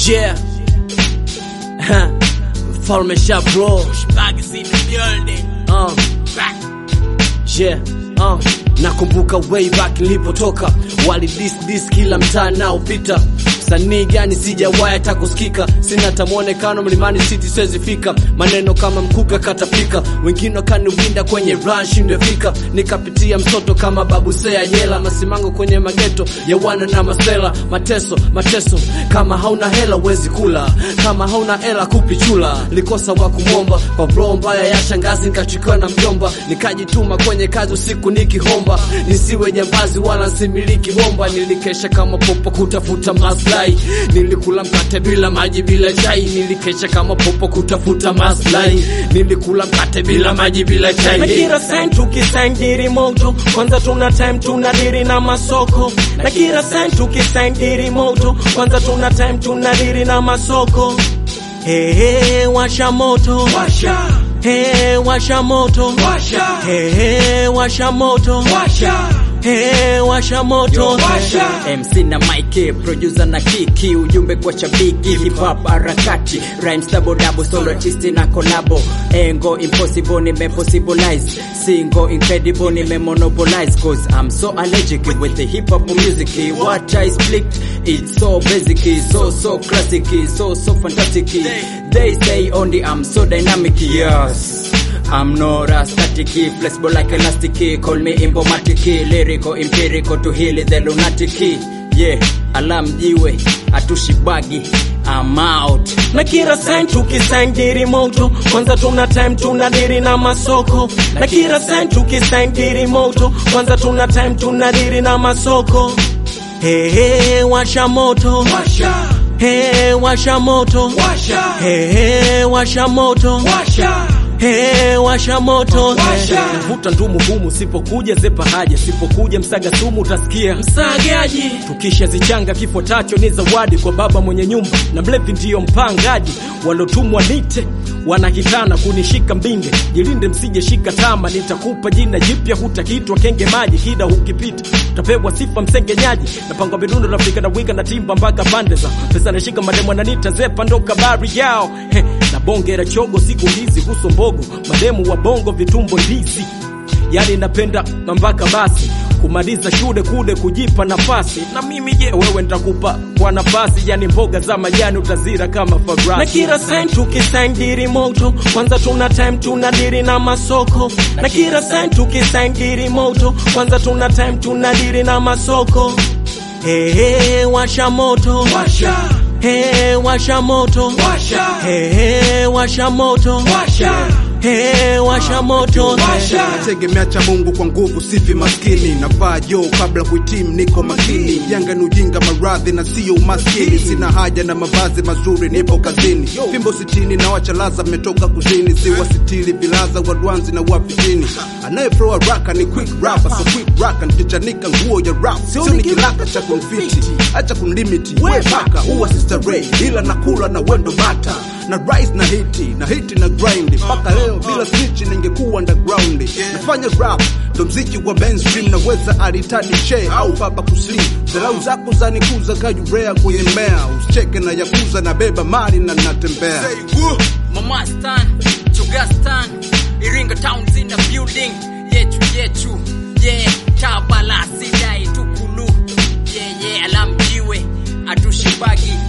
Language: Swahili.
Yeah. Ha. Mfalme sha bro. Bag is in the building. Uh. Back. Yeah. Uh. Nakumbuka way back nilipotoka, wali dis dis kila mtaa naopita. Msanii gani sijawahi hata kusikika, sina hata mwonekano mlimani city siwezi fika. Maneno kama mkuka katapika, wengine wakaniwinda kwenye run shindwe fika. Nikapitia mtoto kama babu sea nyela, masimango kwenye mageto ya wana na masela. Mateso mateso, kama hauna hela wezi kula, kama hauna hela kupichula. Likosa wa kumwomba kwa bro mbaya ya shangazi, nikachukiwa na mjomba, nikajituma kwenye kazi usiku nikihomba, nisiwe jambazi wala nsimiliki bomba. Nilikesha kama popo kutafuta maslahi, nilikula mkate bila maji bila chai, nilikesha kama popo kutafuta maslahi, nilikula mkate bila maji bila chai. na kila sign tukisign diri moto kwanza tuna time tuna diri na masoko na kila sign tukisign diri moto kwanza tuna time tuna diri na masoko hey, hey, washa moto Washa. hey, washa moto Washa. hey, hey, washa moto Washa. hey, washa moto Washa. MC na Mike, producer na kiki, ujumbe kwa shabiki, hip hop harakati, rhymes double double, solo artist na collabo, engo impossible nime possibilize, single incredible nime monopolize, cause I'm so allergic with the hip hop music, what I split, it's so basic, so so classic, so so fantastic, they say only I'm so dynamic, yes. I'm not a static, flexible like elastic. Call me imbomatic, lyrical, empirical to heal the lunatic. Yeah, alam jiwe, atushibagi. I'm out. na kila sign tukisign diri moto kwanza tuna time tuna diri na masoko na kila sign tukisign diri moto kwanza tuna time tuna diri na masoko hey, hey, washa moto Washa. hey, washa moto Washa. hey, hey, washa moto Washa. hey, washa moto Washa. Vuta ndumu humu, sipokuja zepa haja, sipokuja msaga sumu utasikia Msagaji. tukisha zichanga kifo tacho ni zawadi kwa baba mwenye nyumba na mlevi ndiyo mpangaji walotumwa nite wanakitana kunishika mbinge jilinde msije shika tama nitakupa jina jipya hutakitwa kenge maji kida hukipita utapewa sifa msengenyaji napangwa midundo nafika na wika na timba mpaka pande za pesa nashika mademo nanita zepa ndo kabari yao He, na bonge la chogo siku hizi huso mbogo mademu wa bongo vitumbo ndizi yani napenda mpaka basi kumaliza shule kude kujipa nafasi na mimi je wewe nitakupa kwa nafasi yani mboga za majani utazira kama na fabrasi kila sign tukisign diri moto kwanza tuna time tuna diri na masoko na kila sign tukisign diri moto kwanza tuna time tuna diri na masoko hey, hey, washa moto Washa. hey, washa moto Washa. hey, hey, washa moto Washa. hey, washa moto Washa. nategemea cha Mungu kwa nguvu, sifi maskini. Navaa joo kabla kuhitimu, niko makini. Janga ni ujinga, maradhi na sio umaskini. Sina haja na mavazi mazuri, nipo kazini. Fimbo sitini na wachalaza, mmetoka kuzini. Si wasitili vilaza, wadwanzi na wafitini. Anayeflow haraka ni quick rapper, so quick raka nikichanika nguo ya rap, sio ni kilaka cha konfiti. Acha kunlimiti, we paka huwa sister Ray, ila nakula na wendo bata na rise na hiti na hiti na grind mpaka leo bila snitch ningekuwa underground nafanya rap ndo mziki wa mainstream naweza aritadi she au baba kuslim dharau zako zanikuza kajurea kwenye mmea usicheke na yakuza na beba mali na natembea Mama Stan, Chuga Stan, Iringa Towns in the building. Yechu, yechu, yeah, Tabala, Sidai, Tukulu, yeah, yeah, alam jiwe, atushibagi,